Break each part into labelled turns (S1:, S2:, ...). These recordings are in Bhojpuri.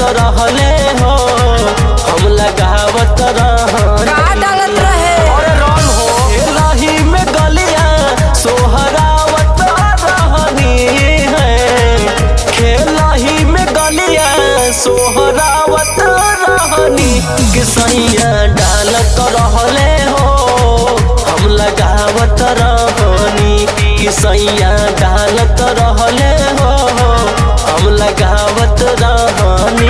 S1: रहले हो हम लगावत रहनी
S2: का डालत रहे
S1: और रंग हो एलाही में गलिया सोहरावत रहनी है खेलाही में गलिया सोहरावत रहनी कि सैया डालत रहले हो हम लगावत रहनी कि सैया डालत रहले हो हम लगावत रहनी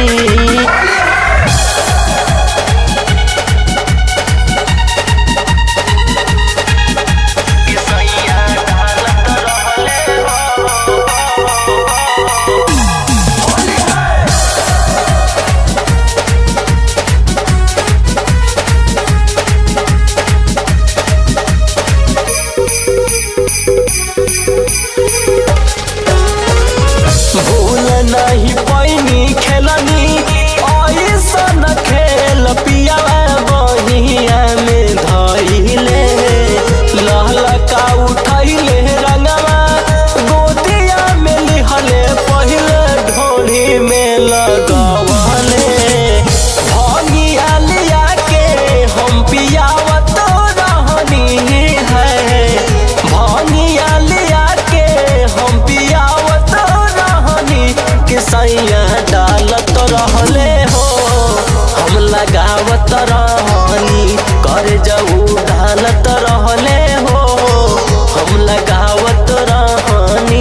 S1: भूल नहीं पैनी खेलनी ऐसन खेल पिया बहिया में धैले लहलका उठैले रंगवा गोतिया में लिहले पहले ढोली में लगवले भंगिया लिया के हम पियावत रहनी है भंगिया लिया के हम पियावत रहनी कि सैया डालत रहले हो हम लगावत रहनी कर जाऊ डालत रहले हो हम लगावत रहनी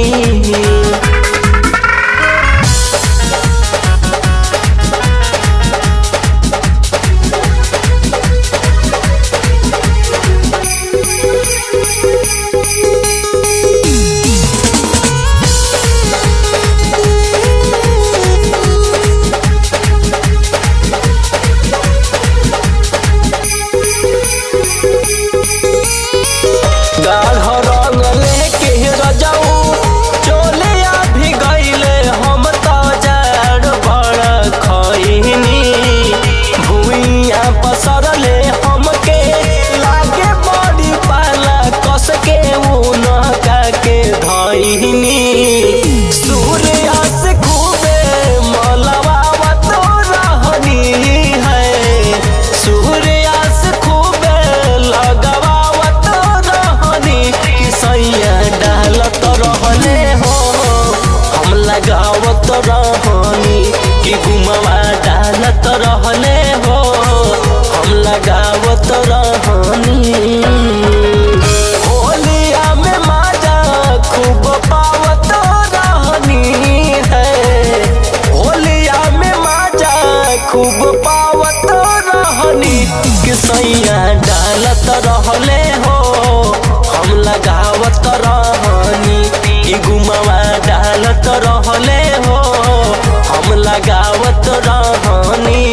S1: गाढ़ रंग लेके रजाऊ चोले भी गईले हम तो जाड़ बड़ खैनी भूइया पसरले हमके लागे बड़ी पाला कस के उनका के धैनी सूर्य से खूबे मलवावत रहनी है सूर्य से खूबे लगवावत रहनी कि सैया डालत रहले हो हम लगावत रहनी कि गुमवा डालत रहले हो हम लगावत रहनी होलिया में माजा खूब पावत रहनी है होलिया में माजा खूब पावत रहनी कि सैया डालत रहले हो हम लगावत रहनी कि गुमवा डालत रहले हो हम लगावत रहनी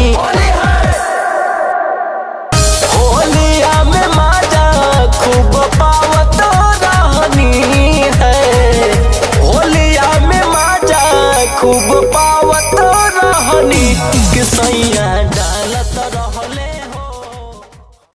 S1: होलिया में माजा खूब पावत रहनी है होलिया में माजा खूब पावत रहनी कि सैया